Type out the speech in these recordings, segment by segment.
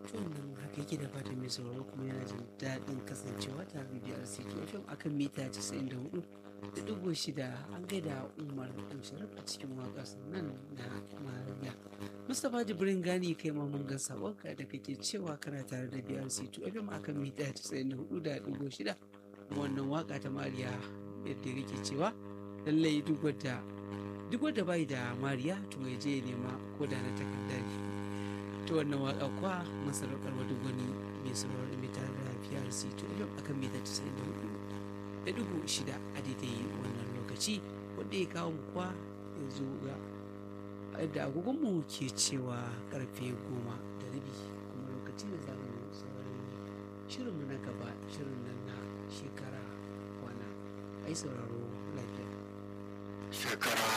wannan haka yake da fatan mai sauraro kuma yana jin daɗin kasancewa tare da BRC FM akan mita 94 da ɗigo shida an gaida Umar ɗan Sharaf a cikin waƙar nan na Mariya. Mustapha Jibrin Gani kai ma mun ga sabonka da kake cewa kana tare da BRC FM akan mita 94 da ɗigo shida wannan waƙa ta Mariya yadda kake cewa lallai duk wadda duk wadda bai da Mariya to ya je ya nema ko da na takarda ne. ta wannan waka kwa masaraukar wata gwani mai sauraron mita da PRC to yau akan mita 94 da dubu shida a daidai wannan lokaci wanda ya kawo mu kwa yanzu ga da agogonmu ke cewa karfe goma da rabi kuma lokaci da za mu saurari shirinmu na gaba shirin nan na shekara kwana ai sauraro lafiya shekara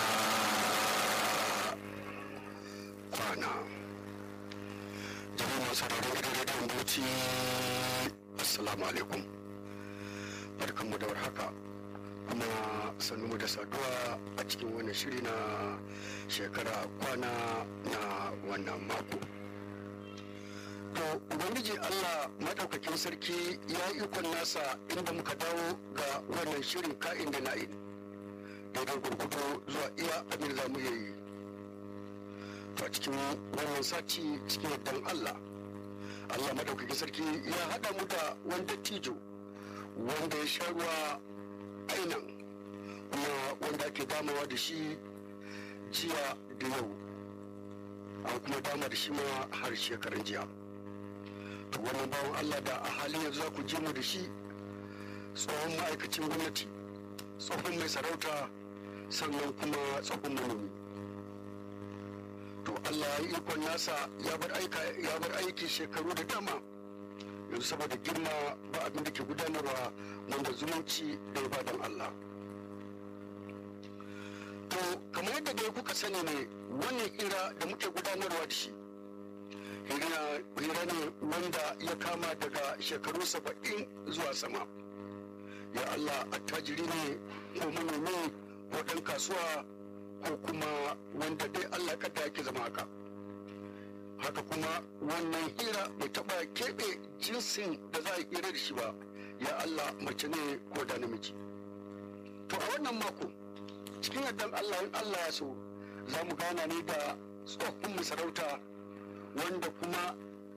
kwana jama'a masu sauraron gidan rediyon bauchi assalamu alaikum barkanmu da warhaka kuma sannu da saduwa a cikin wani shiri na shekara kwana na wannan mako to ubangiji allah maɗaukakin sarki ya ikon nasa inda muka dawo ga wannan shirin ka'in da na'in daidai gurgudu zuwa iya abin za mu yi to a cikin wannan sati cikin yardan Allah Allah madaukakin sarki ya haɗa mu da wani dattijo wanda ya sha ruwa ainan kuma wanda ake damawa da shi jiya da yau an kuma dama da shi ma har shekaran jiya to wannan bawan Allah da a halin yanzu za ku je mu da shi tsohon ma'aikacin gwamnati tsohon mai sarauta sannan kuma tsohon manomi to Allah ya ikon nasa ya bar aika ya bar aiki shekaru da dama yanzu saboda girma ba abin da ke gudanarwa wanda zumunci da ba don Allah to kamar yadda dai kuka sani ne wannan hira da muke gudanarwa da shi hira ne wanda ya kama daga shekaru saba'in zuwa sama ya Allah attajiri ne ko manomi ko ɗan kasuwa ko kuma wanda dai Allah kada yake zama haka haka kuma wannan hira bai taɓa keɓe jinsin da za a hira da shi ba ya Allah mace ne ko da namiji to a wannan mako cikin yardan Allah in Allah ya so za mu gana ne da tsohon masarauta wanda kuma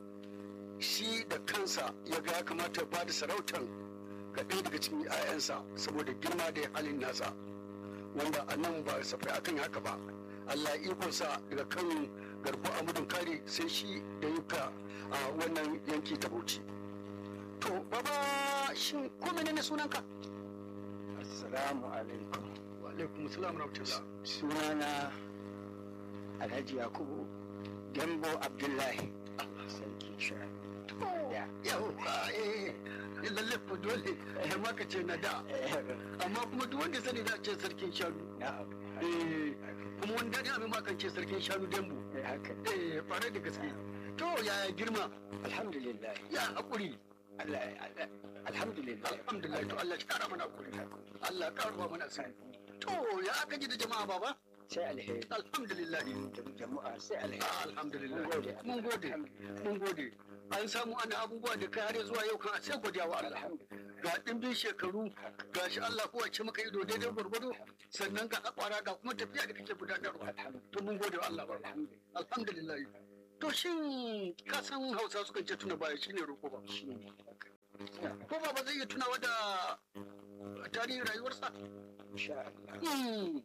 shi da kansa ya ga ya kamata ba da sarautan ga ɗaya daga cikin 'ya'yansa saboda girma da halin nasa wanda a nan ba safai akan haka ba Allah ikonsa daga kan garbo amudin kare sai shi da yuka a wannan yanki ta bauchi to baba shin ko menene sunanka Assalamu alaikum. wa alaikum assalam rahmatullah Sunana Alhaji Yakubu Gembo Abdullahi. Sarki Shani. Ya. yau eh lalle ko dole har ma ka ce na da amma kuma duk wanda sani da ce sarkin shanu Na'am. eh kuma wanda ne abin ma kan ce sarkin shanu dembo Eh, Haka. eh fare da gaske to yaya girma Alhamdulillah. ya hakuri Allah Allah- Alhamdulillah. alhamdulillah to Allah ya kara mana hakuri Allah ya kara mana sani to ya aka ji da jama'a baba Sai alheri. alhamdulillah Jama'a sai alheri. alhamdulillah Mun gode. mun gode mun gode an samu ana abubuwa da kai har zuwa yau kan a sai godiya wa Allah Alhamdulillah. ga dimbin shekaru ga shi Allah kowa ce maka ido daidai gwargwado sannan ga hakwara ga kuma tafiya da kake gudanarwa to mun gode wa Allah ba Alhamdulillah. alhamdulillah to shin ka san Hausa sukan ce tuna baya shine roko ba Shi ne. ko ba ba zai iya tunawa da tarihin rayuwarsa Insha Allah. Hmm,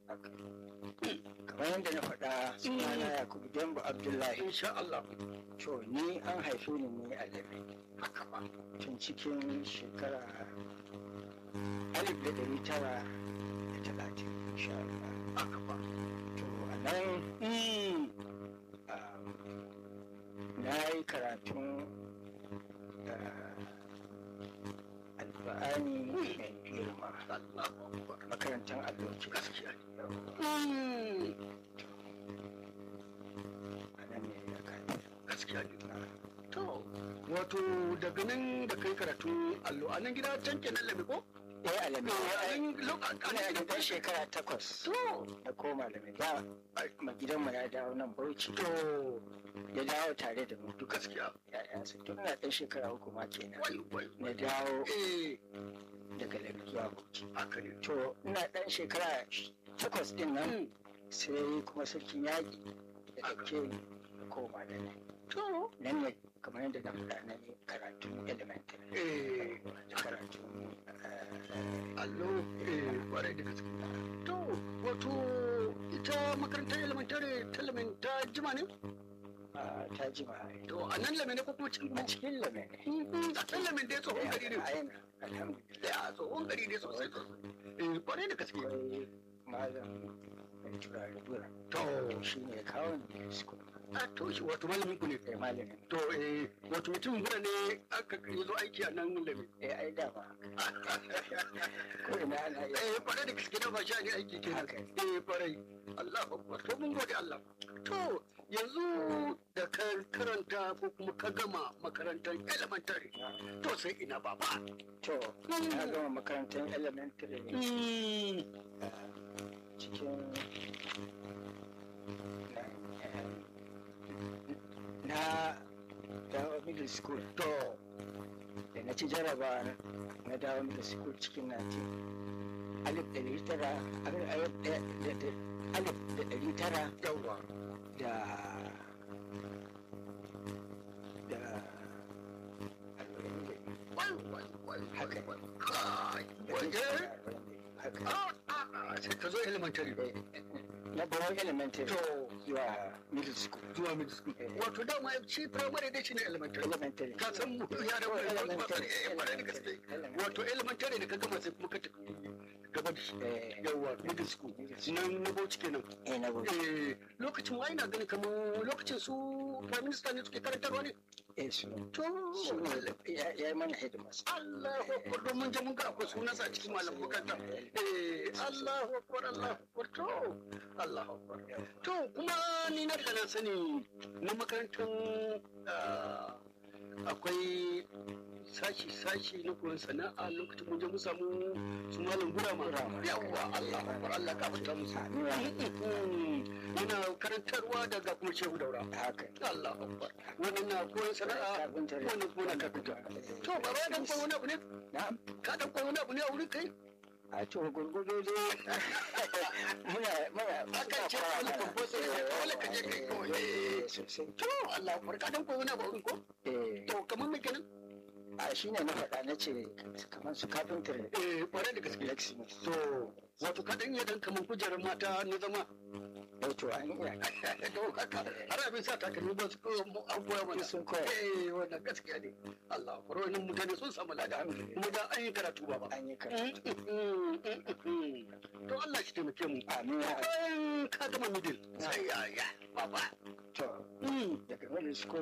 Kamar yadda na faɗa sunana Yakubu Gembo Abdullahi. insha Allah To ni an haife ni ne a Lebe. haka ba tun cikin shekara alif da ɗari tara da talatin insha Allah. haka ba To a nan Hmm, um, na yi karatun uh, alfa'ani mai girma Allahu akbar makarantar allo ce. gaskiya Hmm, A nan ne ya kai. gaskiya ne to wato daga nan da kai karatu allo a nan gida can kenan labe ko eh alami Yayin lokacin ina da ɗan shekara takwas To, na koma da mai da ma gidanmu ya dawo nan bauchi to, ya dawo tare da mu to gaskiya. ya'yansa tun na ɗan shekara uku ma kenan Wai, wai, na dawo eh, daga lagos zuwa bauchi haka ne. to ina ɗan shekara takwas ɗin nan sai kuma sarkin yaƙi da ɗauke ni na koma da ni To, nan ne kamar yadda na faɗa na yi karatun elementary eh, karatun eh, allo, eh, kwarai da gaske. To, wato ita makarantar elementary ta lamin ta jima ne? ah, ta jima To, a nan lamin ne ko kuma cikin a cikin lame ne Mm, a can lamin dai tsohon gari ne. a yana alhamdulillah Ya, tsohon gari ne sosai sosai. Eh, kwarai da gaske. akwai malam mai turare dura To, shi ne ya kawo ni school a to shi wato malamin ku ne. kai malamin To, eh, wato mutum bura ne aka yi zo aiki a nan lamin. eh ai dama ko ina ana yi Eh, kwarai da gaske na ba shi ne aiki ke haka Eh, kwarai. Allah akbar. To, mun gode Allah. To, yanzu da ka karanta ko kuma ka gama makarantar elementary. To, sai ina baba. to na gama makarantar elementary ne Mm, ah, cikin na na dawo middle school To, da na ci jaraba na dawo middle school cikin 19 alif ɗari tara alif alif da- da- da- alif da ɗari tara yawwa. da da arba'in da biyu. Wai, wai, wai, Haka. wai, wai. Kai, wai, eh. haka Ah, ah, ah, sai ka zo elementary. na bawon elementary To, zuwa middle school zuwa middle school. Eh. Wato dama shi primary dai shi ne elementary. elementary Ka san mu ya da wani wasu masu eh, kwarai da gaske. Wato elementary da ka gama sai kuma ka tafi gaba da shi. eh Yawwa, middle school. middle school Nan na bauchi kenan. eh na bawon Eh, lokacin wa ina ganin kamar lokacin su prime minister ne suke karantarwa ne. eh su To, shi ne ya ya yi mana headmaster Allahu akbar don mun je mun ga akwai sunansa a cikin malam makaranta. Eh, Allahu akbar Allahu akbar to Allahu akbar. To kuma ni na riga na sani na makarantar ah, akwai sashi-sashi na koyon sana'a lokacin mun je mun samu su malam gurama. Gurama. Yawwa Allah akbar Allah ka fita musu. Yana karantarwa daga kuma shehu daura. haka Allah akbar. Wannan na koyon sana'a carpentry wannan kuma na kafinta. To ba ba dan koyi wani abu ne? na'am Ka dan koyi wani abu ne a wurin kai? a to gurgudu dai muna muna Akan ce wani babban sai sai dole ka je kai kawai. Eh, sosai To Allah akbar ka dan koyi wani abu a wurin ko? eh To kamar me kenan? a shi ne na faɗa na ce kamar su carpentry Eh kwarai da gaske. blacksmith To wato ka dan iya dan kamar kujerar mata na zama. wato an iya To haka har abin sa takalmi ba su koyo mu an koya mana. sun koya Eh wannan gaskiya ne. Allah akbar wannan mutane sun samu lada. Kuma da an yi karatu ba ba. an yi karatu To Allah shi taimake mu. amin ya Bayan ka gama middle sai ya ya baba. to daga middle school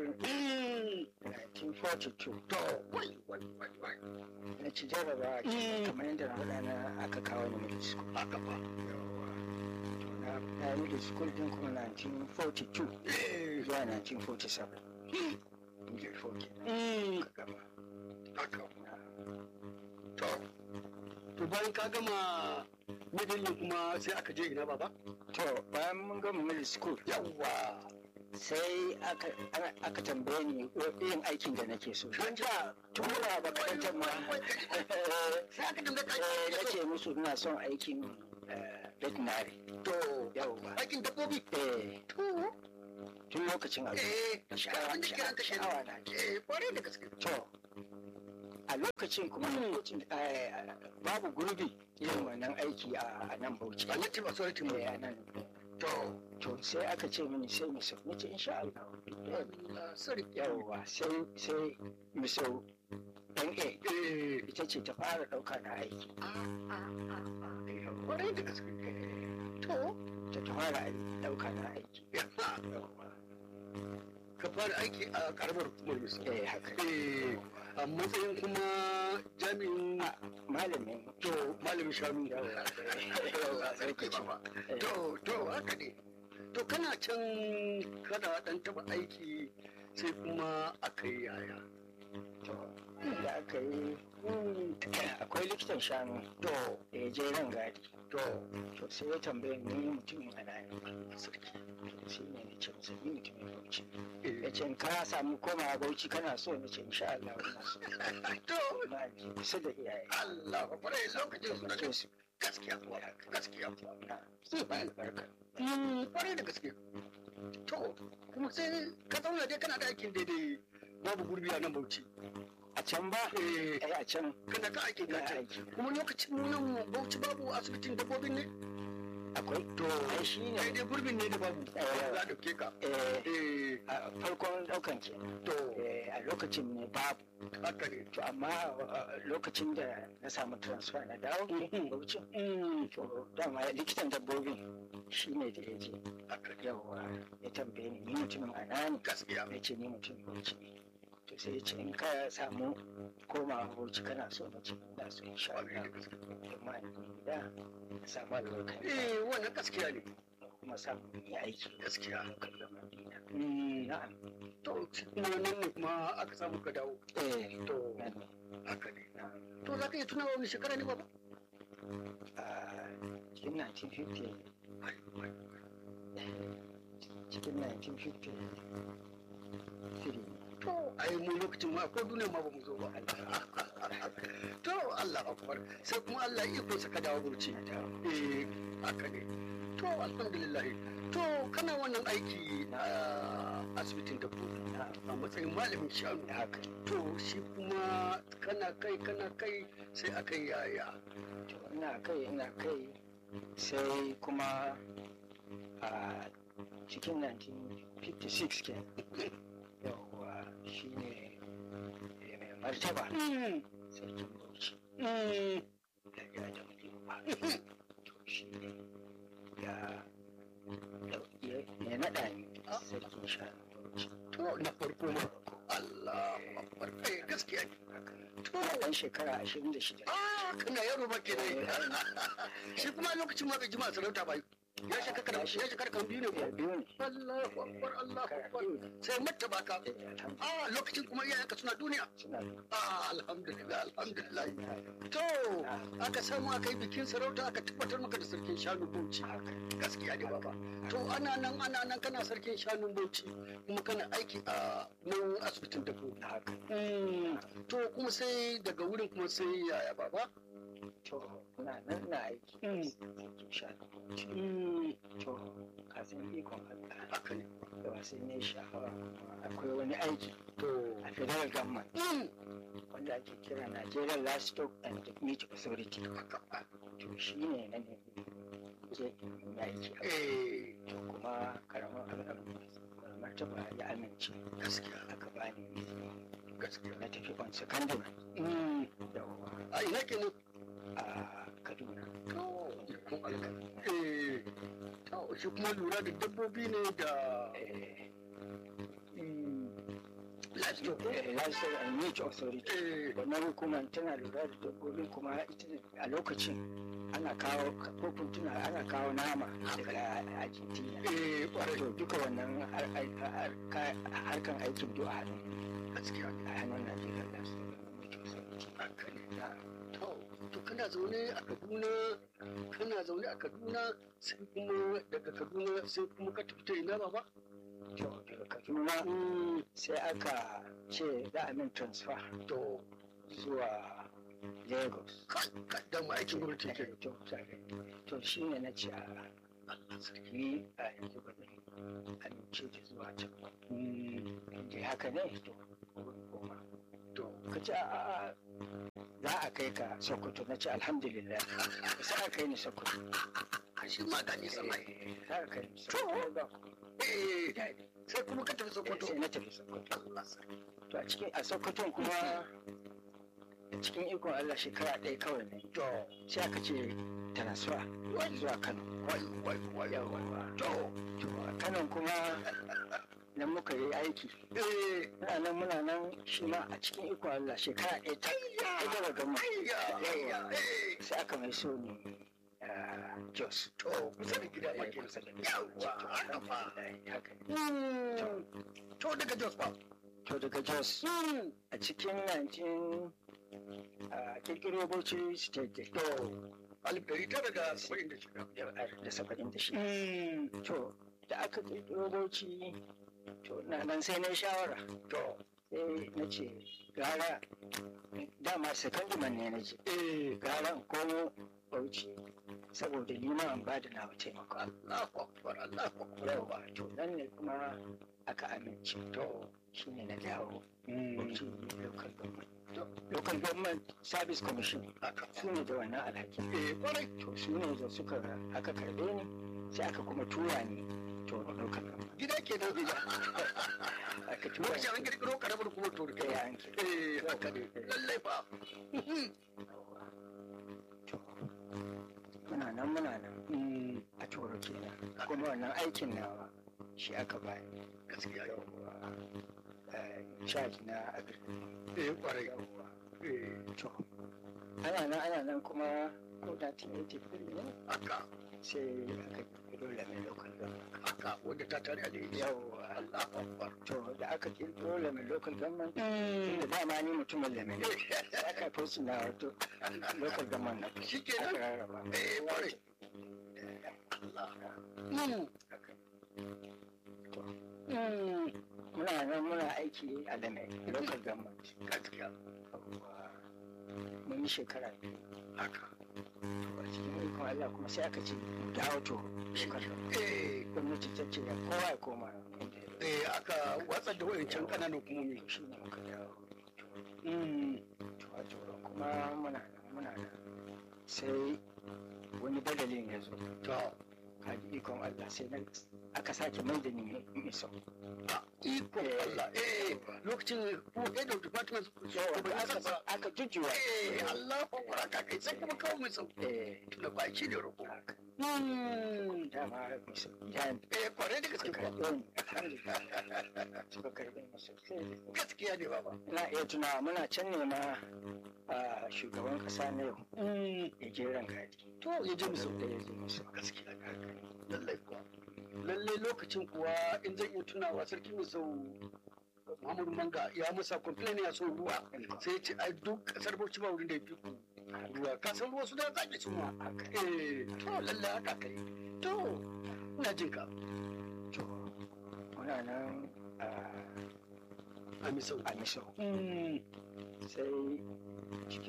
1942 To wai wai wai wai na ci jaraba kamar yadda na faɗa na aka kawo ni middle school haka ba. to na na middle school din kuma 1942 Eh zuwa 1947 middle four kenan ka gama haka. To to bayan ka gama middle ne kuma sai aka je ina baba? to bayan mun gama middle school Yawwa. sai aka ana- aka tambaye ni yin aikin da nake so don da tura makarantar ma Sai aka dinga eh, na kai. ce musu ina son aikin eh, veterinary To yawwa aikin dabbobi. eh To tun lokacin abu eh sha'awa abin da kiran ka kenan. sha'awa na ke Eh kwarai da gaske. to a lokacin kuma lokacin eh, babu gurbi yin wannan aiki a a nan bauchi Ba na ce ba sauran mu. Eh, a nan To to sai aka ce mini sai mu sau nace insha Allah Allah sarki. yawwa sai sai mu sau dan A Eh ita ce ta fara ɗauka na aiki kwarai da gaske. To ta ta fara ɗauka na aiki yawwa ka fara aiki a karamar hukumar misali. eh haka Eh a matsayin kuma jami'in malamin to malamin shanu yawwa Yawwa, sarki baba. To, to, haka ne. To, kana can kana dan taba aiki sai kuma aka yi yaya. to da aka yi akwai likitan shanu to da ya je ran gadi to to sai ya tambaye ni mutumin ana ne sarki to sai ne na ce masa ni mutumin bauchi ya ce ka samu komawa bauchi kana so na ce insha Allah ina so to na ji kusa da iyaye Allah ba kwarai lokacin su na ce su gaskiya kuwa gaskiya kuwa na su ba albarka Mm, kwarai da gaske to kuma sai ka zauna dai kana da aikin daidai babu gurbi a nan bauchi a can ba eh ai a can kana ka aikin ga ka can aiki kuma lokacin mu nan bauchi babu asibitin dabbobin ne akwai to ai shi ne kai dai gurbin ne da babu Eh. za a dauke ka eh, eh a farkon daukan kenan to Eh, a lokacin ne babu haka ne to amma uh, lokacin da na samu transfer na dawo Mhm. bauchi Mm, to dama likitan dabbobin shi ne da ya je haka ne yawa ya tambaye ni ni mutumin anani gaskiya ya ce ni mutumin bauchi ne to sai ya ce in ka samu komawa bauchi kana so na ce ina so insha kwarai Allah da gaske amma ni gida na samu albarkar eh wannan gaskiya ne kuma samu yi aiki gaskiya kallon madina Mm, na'am to shi kuma nan ne kuma aka samu ka dawo eh to nan ne haka ne na'am to za ka iya tunawa wani shekara ne baba a cikin 1950 Ai, ai, cikin 1953 to ai mu lokacin ma ko duniya ma ba mu zo ba to Allah akbar sai kuma Allah ya iko saka dawo burci eh haka ne to alhamdulillah to kana wannan aiki a asibitin dabbobi a matsayin malamin shanu haka to shi kuma kana kai kana kai sai aka yi yaya to ina kai ina kai sai kuma a cikin 1956 ke yawwa shi ne mai martaba sarkin bauchi ya ya da ba to shi ne ya ya ya naɗa ni sarkin shanu bauchi to na farko ma Allah akbar kai gaskiya ne to ɗan shekara 26 ah kana yaro ba kenan shi kuma lokacin ma bai jima sarauta ba ya shekara ya shekara kan biyu ne ko ya biyu ne Allahu akbar Allahu shekara akbar biyu ne sai matta baka Eh, alhamdulillah ah lokacin kuma iyayenka suna duniya suna ah alhamdulillah alhamdulillah da to aka samu aka yi bikin sarauta aka tabbatar maka da sarkin shanu bauchi haka gaskiya ne baba to ana nan ana nan kana sarkin shanun bauchi kuma kana aiki a nan asibitin dabbobi haka Mm, to kuma sai daga wurin kuma sai yaya baba to na nan na aiki Mm. sarkin shanu bauchi Mm, to ka san ikon Allah haka ne da wasu ne sha'awa akwai wani aiki to a federal government Mm, wanda ake kira Nigerian Livestock and Meat Authority haka to shi ne na ne je in yi aiki a eh to kuma karamin abin martaba ya amince gaskiya aka bani izini gaskiya na tafi on secondary Mm, yawwa a ina kenan a Kaduna to ikon Allah eh to shi kuma lura da dabbobi ne da Eh, mm, livestock ko? eh, Livestock and Meat Authority eh wannan hukumar tana lura da dabbobin kuma ita a lokacin ana kawo kofin tuna ana kawo nama daga Argentina eh kwarai to duka wannan har- har- har- ka- harkan aikin duk a hannun gaskiya a hannun Najeriya Livestock and Meat Authority haka ne Na, to to kana zaune a Kaduna kana zaune a Kaduna sai kuma daga Kaduna sai kuma ka tafi ta ina baba to daga Kaduna Mm, sai aka ce za a min transfer to zuwa Lagos kai kai dan ma aikin gwamnati ke to to shi ne na ce a Allah sarki ni a yanzu ba zan amince da zuwa can ba Mm, in haka ne to koma to ka ce a za a kai ka sokoto na ce alhamdulillah sai aka kai ni sokoto a shi ma ga nisan ai Eh, za a kai ni sokoto ba ku eh daɗi sai kuma ka tafi Eh, Sokoto sai na tafi sokoto Allah sarki to a cikin a sokoton kuma a cikin ikon Allah shekara ɗaya kawai ne to sai aka ce transfer zuwa Kano wai wai wai yawa to to a Kano kuma nan muka yi aiki eh muna nan muna nan shi ma a cikin ikon Allah shekara ɗaya ta ta gaba gama ayya ayya eh sai aka mai so ni ah, Jos to kusa da gida ma ke kusa da yawa haka fa haka ne Mm, to daga Jos ba to daga jos a cikin 19 a kirkiro bauchi state to alif ɗari tara da saba'in da shida da saba'in da shida to da aka kirkiro bauchi to na nan sai na yi shawara to sai na ce gara dama secondment ne na ce eh gara in komo bauchi saboda ni ma an bada na taimako Allahu akbar Allahu akbar yawa to nan ne kuma aka amince to shine na dawo bauchi local government local government service commission haka su ne da wannan alhaki eh kwarai to su ne da suka aka karbe ni sai aka kuma tura ni to local government gida ke nan gida aka tura lokacin an kirkiro karamar kuma to ni da ya yanke eh haka ne lallai fa to muna nan muna nan a turo kenan kuma wannan aikin nawa shi aka bani gaskiya yau yawwa eh, charge na agriculture eh kwarai yawwa eh to ana nan ana nan kuma ko 1983 ne haka sai aka kirkiro lamin local government haka wanda ta tare a ne yawwa Allahu akbar to da aka kirkiro lamin local government da dama ni mutumin lamin ne aka fi su na wato local government na shi ke aka nan rarraba eh kwarai Allah To, mm, muna nan muna aiki a lamin local government gaskiya Yawwa. mun yi shekara biyu haka to a cikin ikon Allah kuma sai aka ce mu dawo to shekara eh gwamnati ta ce kowa ya koma inda ya eh aka watsar da wayancan kananan hukumomi shi ne muka dawo Mm, to a tsoron kuma muna nan muna nan sai wani badalin ya zo to kaji ikon Allah sai na aka sake mai da ni mai sau a ikon Allah eh lokacin ko head of department shugaban aka kasa aka jujjuwa eh Allah akbar haka kai sai kuma kawo mai sau eh tunda ba shi ne roƙo haka Mm, dama mai sau ya eh kwarai da gaske suka kuwa karɓe ni alhamdulillah suka karɓe ni sosai gaskiya ne baba ina iya tunawa muna can ne ma a shugaban kasa na yau Mm, ya je rangadi to ya je musu da ya je musu gaskiya ne haka ne. lallai kuwa lallai lokacin kuwa in zan iya tunawa sarki musau Muhammadu Manga ya masa complain ya son ruwa sai ya ce ai duk kasar Bauchi ba wurin da ya fi ku ruwa ka san ruwa su da zaki su ma haka eh to lallai haka kai to ina jin ka to muna nan a a misau a misau Mm, sai cikin